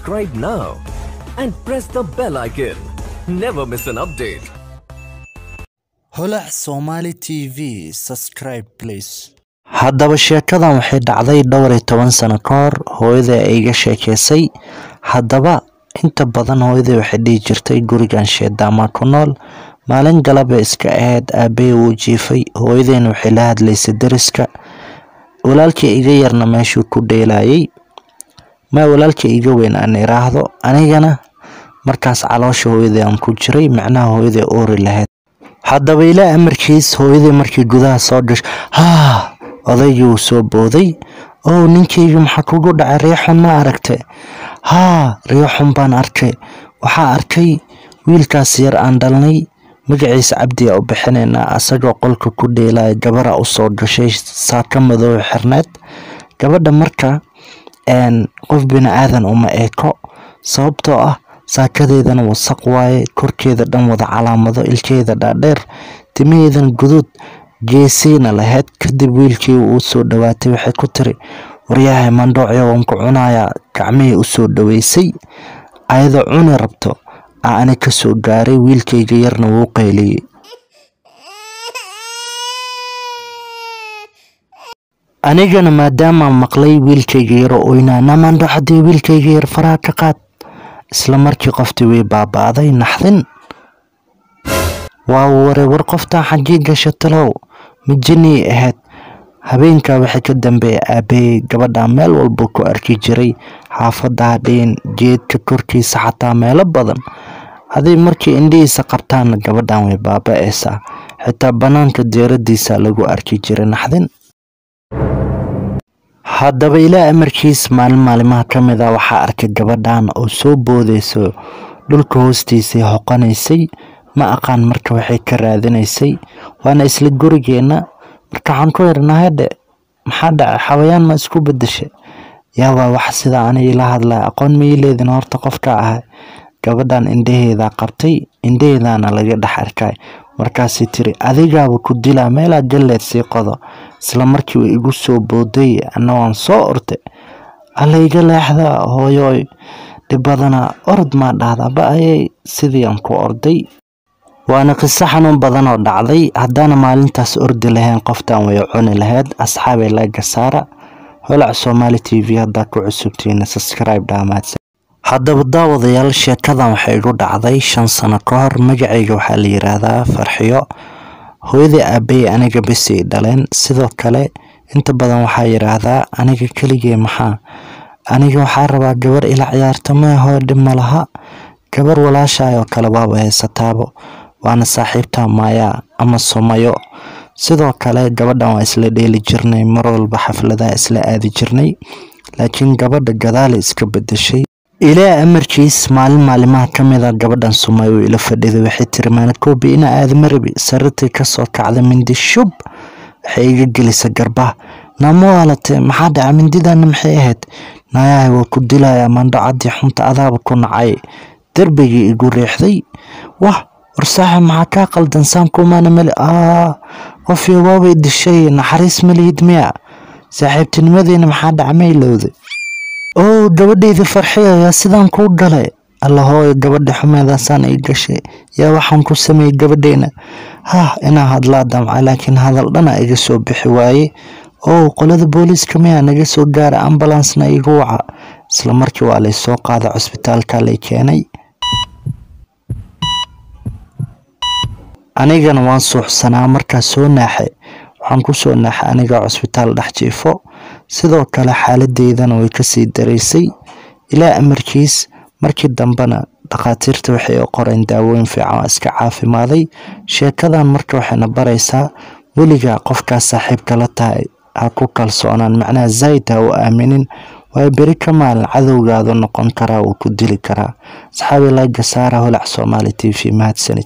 Subscribe now and press the bell icon. Never miss an update. holac somali t v subscribe please haddaba sheekadan waxay dhacday dhowr iyo toban sano ka hor hooyada ay iga sheekeysay haddaba inta badan hooyadai waxay dhihi jirtay gurigan sheedaamaa ku nool maalin galaba iska ahayd aabbaye wuu jiifay hooyadeyna waxay la hadlaysay deriska walaalkii iga yarna meeshuu ku dheelayay ma walaalkii iga weyn aan iraahdo anigana markaas caloosha hooyadai aan ku jiray macnaha hooyaday oori lahayd haddaba ilaa amarkiis hooyadii markii gudaha soo gasho haa odaygii wuu soo booday ow ninkaygi maxaa kugu dhacay riixun ma aragte haa riixun baan arkay waxaa arkay wiilkaas yar aan dhalnay magaciisa cabdiya u bixinaynaa asagoo qolka ku dheelaya gabara usoo gashay saaka madow xirneed gabadha marka qof bini aadan uma eeko sababtoo ah saakadeedana wasaq waaye korkeeda dhan wada calaamado ilkeeda dhaadheer timaheedan guduud geesiina lahayd kadib wiilkii uu soo dhawaatay waxay ku tiri waryahay mandhoocyo waan ku cunayaa gacmihii usoo dhaweysay ayadoo cuni rabto aa ani kasoo gaaray wiilkayga yarna wuu qayliyey anigana maadaamaan maqlay wiilkayga yaro oynaa namandho haddii wiilkayga yar faraha ka qaad isla markii qoftii way baaba'day naxdin waa ware war qoftaa xaggii gasha talow mijinii ahayd habeenkaa waxay ka dambeeyay aabbaeyey gabadha meel walba ku arki jiray xaafadda hadhiin geedka korkiisa xataa meelo badan haday markii indhihiisa qabtaanna gabadhan way baaba'aysaa xitaa bannaanka deeradiisa lagu arki jiray naxdin haddaba ilaa amarkiis maalin maalimaha ka mid a waxaa arkay gabadhan oo soo boodeyso dhulka hoostiisay hoqanaysay ma aqaan marka waxay ka raadinaysay waana isla gurigeenna marka waxaan ku irnahadhe maxaa dhacay xawayaan ma isku bedesha yaabaa wax sidaa ani ila hadlaya aqoon ma ii leedin horta qofka ahay gabadhan indhaheedaa qabtay indhaheedaana laga dhex arkay markaasay tiri adigaaba ku dilaa meelaa galleed sii qodo isla markii way igu soo booday anna waan soo orday alla iga leexda hooyoy dhibadana orod maa dhahdaa ba ayay sidii aan ku orday waana qiso xanuun badan oo dhacday haddaana maalintaas ordi lahayn qoftan way cuni lahayd asxaabay laga saara holac soomaali t v haddaa ku cusubtiina subscribe dhaamaadsan haddaba daawadayaal sheekadan waxay igu dhacday shan sano ka hor magacayga waxaa la yiraahdaa farxiyo hooyadii aabbaye aniga besay dhaleen sidoo kale inta badan waxaa yiraahdaa aniga keligee maxaa aniga waxaa rabaa gabar ila ciyaarto meehoo dhib ma laha gabar walaashaay oo kale waaba haysataabo waana saaxiibta maayaa ama sumayo sidoo kale gabadhan waa isla dheeli jirnay mar walba xafladaha isla aadi jirnay laakiin gabadha gadaala iska bedeshay ilaa amarkiis maalin maalimaha ka mid a gabadhan sumay uu ila fadhiday waxay tiri maanakoobi ina aadama rabi sariirtii kasoo kacda mindi shub waxay iga gelisa garbaha naamo waalatee maxaa dhaca mindidana maxay ahayd naayahay waa ku dilayaa mandhacadii xunta adaaba ku nacay darbigii igu riixday wah war saaxib maxaa kaa qaldan saankumaana mali aa qofyo waabay dishay naxariis malihid miya saaxiibtinimadeena maxaa dhaca ma ilowday oo gabadheydii farxiya yaa sidaan kuu dhalay allahooy gabadha xumeedaasaan ii gashay yaa waxaan ku sameeyey gabadheena hah inaa hadlaa damca laakiin hadal dhana iga soo bixi waaye oo qolada booliiska miyaa naga soo gaara ambalansna igu waca isla markii waa lay soo qaaday cusbitaalka lay keenay anigana waan suuxsanaa markaa soo naaxay waxaan ku soo naaxay aniga cusbitaal dhex jiifo sidoo kale xaaladeydana way kasii daraysay ilaa amarkiis markii dambena dhakhaatiirta waxay u qoreen daawooyin fiican oo iska caafimaaday sheekadan marka waxayna baraysaa weligaa qofkaas saaxiibka la tahay ha ku kalsoonaan macnaha zayd ha u aaminin waayo beri ka maalin cadowgaadu noqon karaa wuu ku dili karaa asxaabi laga saara holac soomaali t v mahadsanid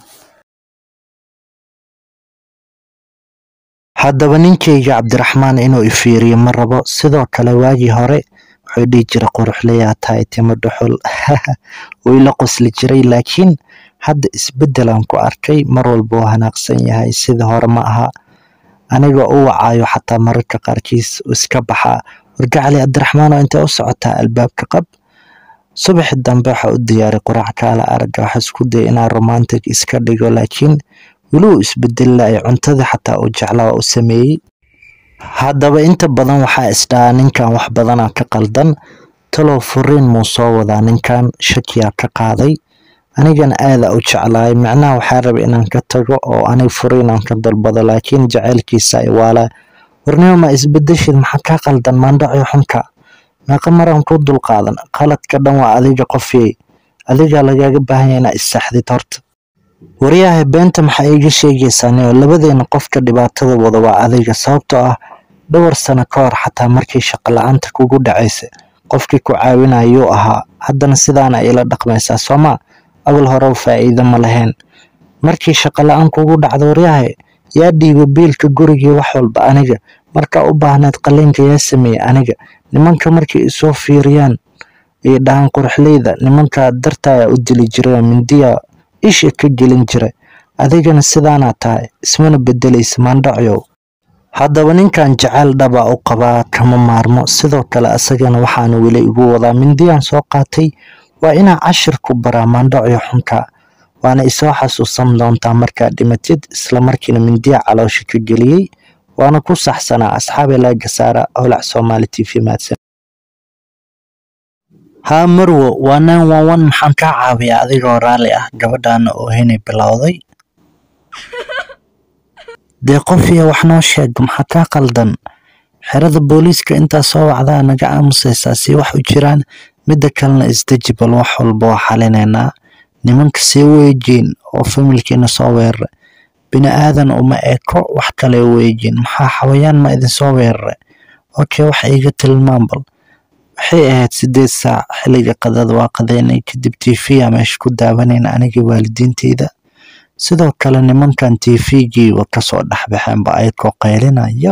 haddaba ninkayga cabdiraxmaan inuu ifiiriyo ma rabo sidoo kale waagii hore wuxuu dhihi jiray quruxlayaa tahay timo dhuxul wuu ila qosli jiray laakiin hadda isbeddelaan ku arkay mar walba uu hanaaqsan yahay sida hore ma aha anigoo u wacaayo xataa mararka qaarkiis iska baxaa wargacali cabdiraxmaan oo intee u socotaa albaabka qab subaxi dambe waxaa u diyaaray quraac kaala aragga waxaa isku dayay inaa romantic iska dhigo laakiin weli uu isbedeli lahay cuntadii xataa uu jeclaa u sameeyey haddaba inta badan waxaa isdhahaa ninkan wax badanaa ka qaldan talow furiin muu soo wadaa ninkan shakiyaa ka qaaday anigana aadaa u jeclaay macnaha waxaa rabay inaan ka tago oo anig furiinaan ka dalbado laakiin jaceylkiisa ay waalaa warnimo ma isbedeshid maxaa kaa qaldan maandhacio xunka meeqa maraan ku dulqaadan qaladka dhan waa adiga qofyey adigaa lagaaga baahanya inaa issaxdid horta waryahay beenta maxaa iiga sheegaysaa nio labadeena qofka dhibaatada wada waa adiga sababtoo ah dhowr sano ka hor xataa markii shaqo la-aanta kugu dhacaysa qofkii ku caawinayuu ahaa haddana sidaana ila dhaqmaysaa sooma awal horeba faa'iido ma lahayn markii shaqo la-aan kugu dhacdo waryahay yaa dhiiba biilka gurigii wax walba aniga markaa u baahneed qaliinka yaa sameeyey aniga nimanka markay isoo fiiriyaan ay dhahaan quruxleyda nimanka dartaayaa u dili jiray mindiya isha ka gelin jira adigana sidaanaa tahay ismana bedelaysa maandhacyow haddaba ninkan jacayl dhaba u qabaa kama maarmo sidoo kale asagana waxaana weli igu wadaa mindiyaan soo qaatay waa inaa cashir ku baraa maandhacyo xunka waana isoo xasuusan doontaa markaa dhimatid islamarkiina mindiya caloosha ka geliyey waana ku saxsanaa asxaabe laaga saara howlac soomaali t v maadsan haa marwo waa nine one one maxaan kaa caawiyaa adigoo raalli ah gabadhaana oo henay bilowday dee qofiya wax noo sheeg maxaa kaa qaldan xerada booliiska intaa soo wacdaa naga aamusaysaa si wax u jiraan midda kalena isdeji bal wax walba waa xalinaynaa nimanka sii weejiin oo familkiina soo weerara bini aadan uma eko wax kale weejiin maxaa xawayaan ma idinsoo weerara okay wax iiga tilmaan bal waxay ahayd sideed saac xilliga qadada waa qadeynay kadib tv-ya meesha ku daawanayna anigii waalidiinteyda sidoo kale nimankan tv-gii wa kasoo dhexbaxeenba ayakoo qaylinaya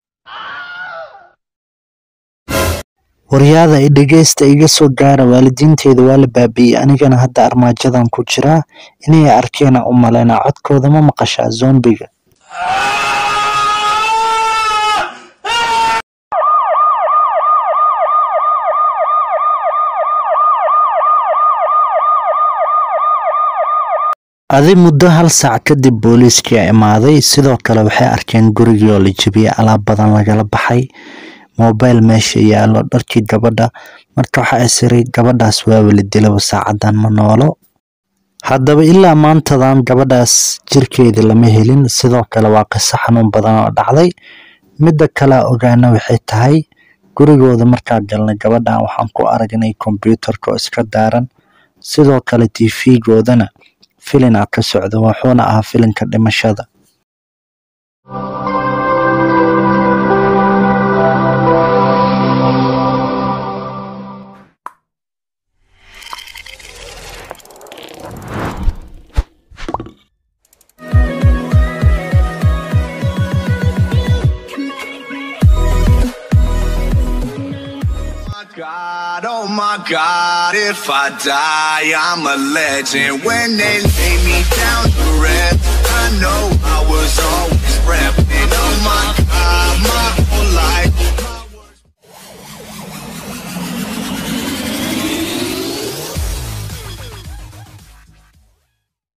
waryaada i dhegeysta iga soo gaara waalidiinteyda waa la baabi'iyey anigana hadda armaajadan ku jiraa inay arkeena u malaynaa codkooda ma maqashaa zombiga adi muddo hal saac kadib booliiskii imaaday sidoo kale waxay arkeen gurigii oo la jebiyey alaab badan lagala baxay mobile meesha yaallo dharkii gabadha marka waxaa isiray gabadhaas waaba la dilaba saacadan ma noolo haddaba ilaa maantadan gabadhaas jirkeedii lama helin sidoo kale waa qiso xanuun badan oo dhacday midda kalea ogaana waxay tahay gurigooda markaa galnay gabadhan waxaan ku aragnay kombyuutarka oo iska daaran sidoo kale tv-goodana filina ka socda wuxuuna ahaa filinka dhimashada God, oh my God, if I die, I'm a legend. When they lay me down to rest, I know I was always repping. Oh my God, my whole life